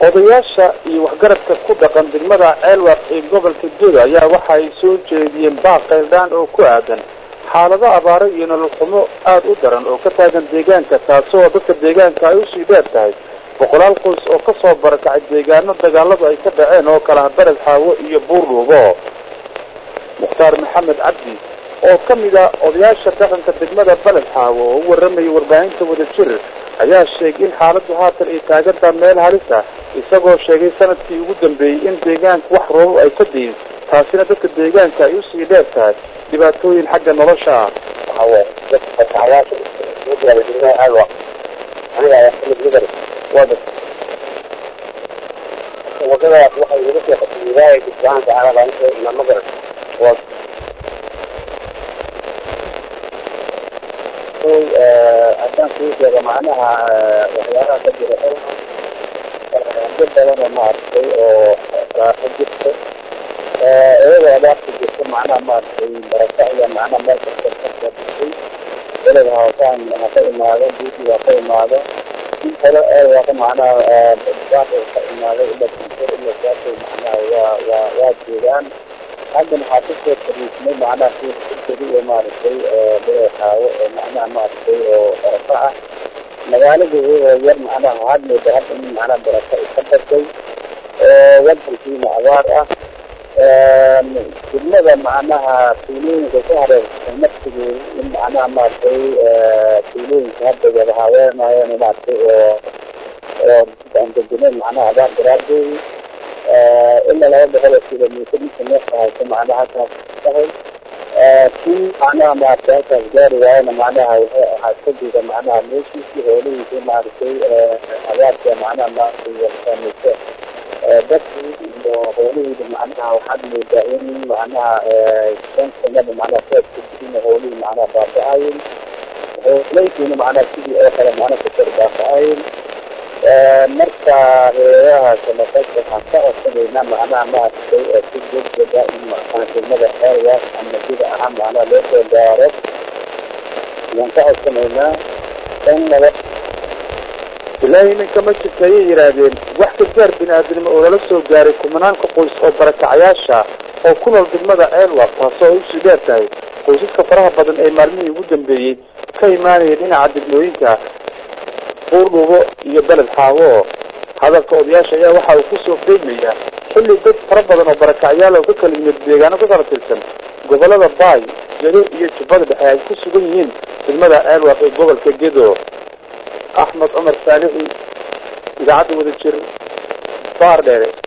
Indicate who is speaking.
Speaker 1: odayaasha iyo waxgaradka ku dhaqan degmada ceelwaq ee gobolka gedo ayaa waxa ay soo jeediyeen baaq qayldhaan oo ku aadan xaalado abaaro iyo nolol xumo aada u daran oo ka taagan deegaanka taasoo dadka deegaanka ay usii dheer tahay boqolaal qoys oo kasoo barakacay deegaano dagaaladu ay ka dhaceen oo kala bered xaawo iyo buurdhuubo mukhtaar maxamed cabdi oo kamid a odayaasha dhaqanka degmada beled xaawo oo u waramayay warbaahinta wadajir ayaa sheegay in xaaladu haatan ay taagantaa meel halis ah isagoo sheegay sanadkii ugu dambeeyey in deegaanka wax roobab ay ka dayin taasina dadka deegaanka ay usii dheer tahay dhibaatooyin xagga nolosha ah
Speaker 2: wadadaas waxay iga soo qasay wilaaya subxaana tacaala baan ina ma garan waa haddaan kuu sheego macnaha waxyaalaha ka jira dad badan oo maaragtay oo raaxo jirto iyadoo abaarta jirto macnaha maaragtay baraka iyo macnaha meel kasta kasoo dhistay beled hoosaan ha ka imaado buuti ha ka imaado in kale eewaka macnaha baaq ka imaaday ila kuntur ila saasay macnaha waa waa waa jeedaan haddan waxaa kasoo fariisnay macnaha si kudi oo maaragtay beexaawo oo macnaha maaragtay oo baraka ah magaalada iyadoo yar macnaha waxaad mooda hadda in macnaha baraka iska batay oo wadankiina abaar ah degmada macnaha tuulooyinka ku hareersan naftigeeda in macnaha maaragtay tuulooyinka hadda wada haweenayeen maaragtay oo oo aan degeneyn macnaha abaar daraadeedi ilaa laba boqol oo kilomitr ninka neefka hayso macnaha halkaas tahay kii macnaha maaragtay halkaas gaari waayana macnaha wuxuu ahaa kadida macnaha meeshiisii hoolihiisi maaragtay abaarka macnaha maaragtay warsaameyso dadkii iyo hoolihiida macnaha waxaad moodaa in macnaha shan sanada macnaha soodkajirina hoolihii macnaha baaba-ayin hooleykiina macnaha sidii oo kale macnaha kusor baaba-ayin marka reeraha samafalka waxaan ka codsanaynaa macnaha maaragtay si degdega in macnaha degmada xeerwaas ama sida ahaan macnaha loo soo gaaro ayaan ka codsanaynaa in naba
Speaker 1: ilaahay iminka ma jirta ayay yidhaahdeen wax gargaar bini-aadinimo oo lala soo gaaray kumanaanka qoys oo barakacayaasha oo ku nool degmada ceelwaq taasoo ay usii dheer tahay qoysaska faraha badan ee maalmihii ugu dambeeyey ka imaanaya dhinaca degmooyinka buurdhuubo iyo beled xaawo hadalka odayaasha ayaa waxa uu kusoo qeymayaa xilli dad fara badan oo barakacyaal oo ka kala yimid deegaano ka kala tirsan gobolada baay gedo iyo jubbada dhexe ay ku sugan yihiin degmada ceelwaq ee gobolka gedo axmed cumar saalixi idaacadda wada jir baar dheere